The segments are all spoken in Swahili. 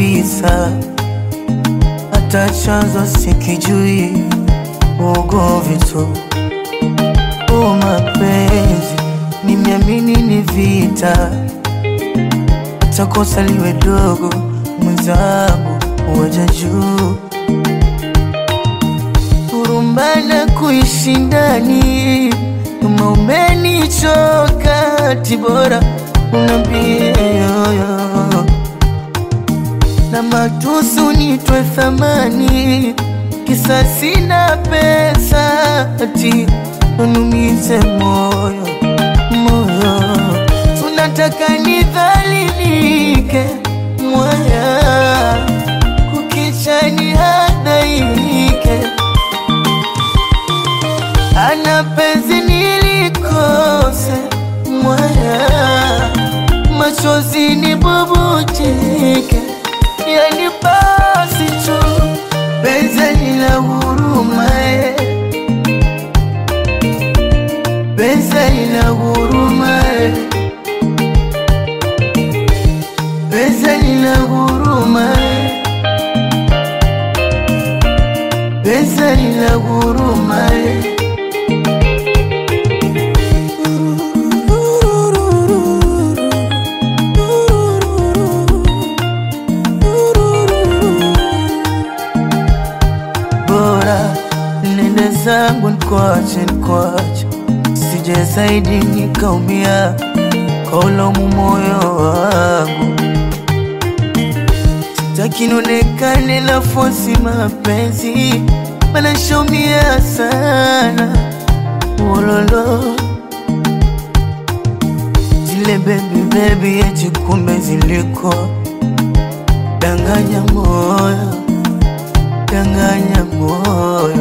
kabisa, hata chanzo sikijui, ugomvi tu. O mapenzi, nimeamini ni vita, hata kosa liwe dogo, mwenzangu waja juu kurumbana kuishi ndani, kama umenichoka tibora unambie yoyo na matusu nitwe thamani, kisa sina pesa ati unumize moyo moyo, tunataka nidhalilike mwaya, kukicha ni hadaike ana penzi nilikose mwaya, machozi nibubujike, yani basi tu penzi lina huruma eh. penzi lina huruma eh. penzi lina huruma eh. penzi lina huruma eh. bora nende zangu nikwache nikwache, sije zaidi nikaumia kaulomu moyo wangu. Sitaki nionekane na fosi mapenzi, mana shaumia sana wololo zile bebi bebi, eti kumbe ziliko danganya moyo danganya moyo,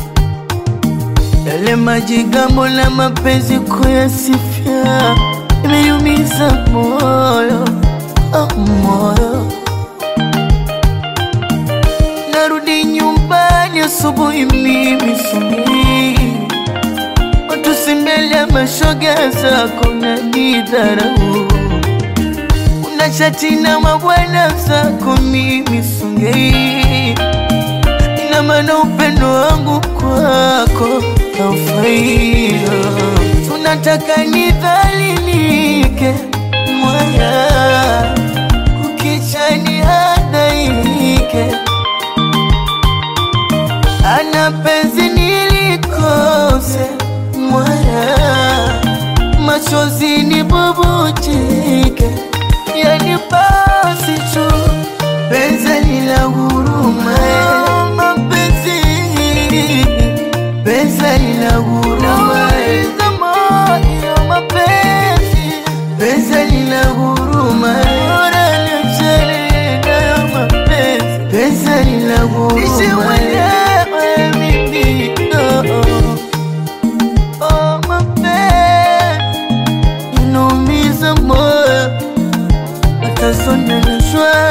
yale majigambo na mapenzi kuyasifia imeyumiza moyo oh, moyo. Narudi nyumbani asubuhi mimi sumi watu si mbele ya mashoga zako na nidharau una chati na mabwana zako mimi songei ina maana upendo wangu kwako haufaio. Tunataka nidhalilike mwaya, kukicha ni hadaike, ana penzi nilikose mwaya, machozi nibubujike, yani basi tu penzi lina huruma eh. mapenzi penzi lina huruma eh. moyo mapenzi penzi lina huruma eh. Bora niachane nayo mapenzi penzi lina huruma eh. mimi oh, oh, mapenzi inaumiza moyo hata soneleshwa